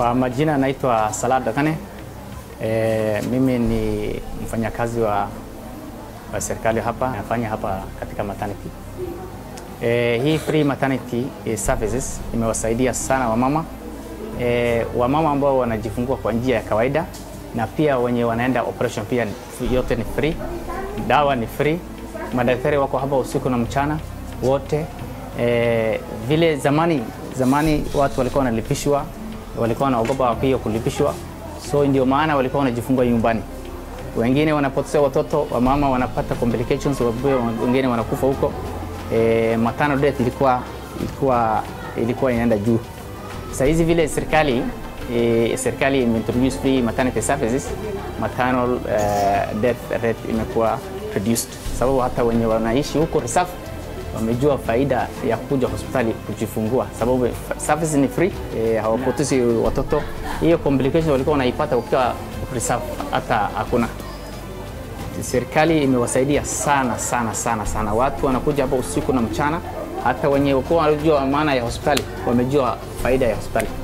Kwa majina naitwa Salah Dakane. E, mimi ni mfanyakazi wa, wa serikali hapa, nafanya hapa katika maternity. E, hii free maternity services imewasaidia sana wamama e, wamama ambao wanajifungua kwa njia ya kawaida na pia wenye wanaenda operation pia yote ni free, dawa ni free, madaktari wako hapa usiku na mchana wote. E, vile zamani zamani watu walikuwa wanalipishwa, walikuwa wanaogopa pia kulipishwa, so ndio maana walikuwa wanajifungua nyumbani. Wengine wanapoteza watoto, wamama wanapata complications, wengine wanakufa huko. E, maternal death ilikuwa ilikuwa ilikuwa inaenda juu. Sasa hizi vile serikali e, serikali imeintroduce free maternity services, maternal uh, death rate imekuwa reduced, sababu hata wenye wanaishi huko reserve wamejua faida ya kuja hospitali kujifungua, sababu service ni free e, hawapotezi watoto. Hiyo complication walikuwa wanaipata ukiwa reserve hata hakuna. Serikali imewasaidia sana sana sana sana, watu wanakuja hapa usiku na mchana, hata wenye walikuwa wanajua maana ya hospitali wamejua faida ya hospitali.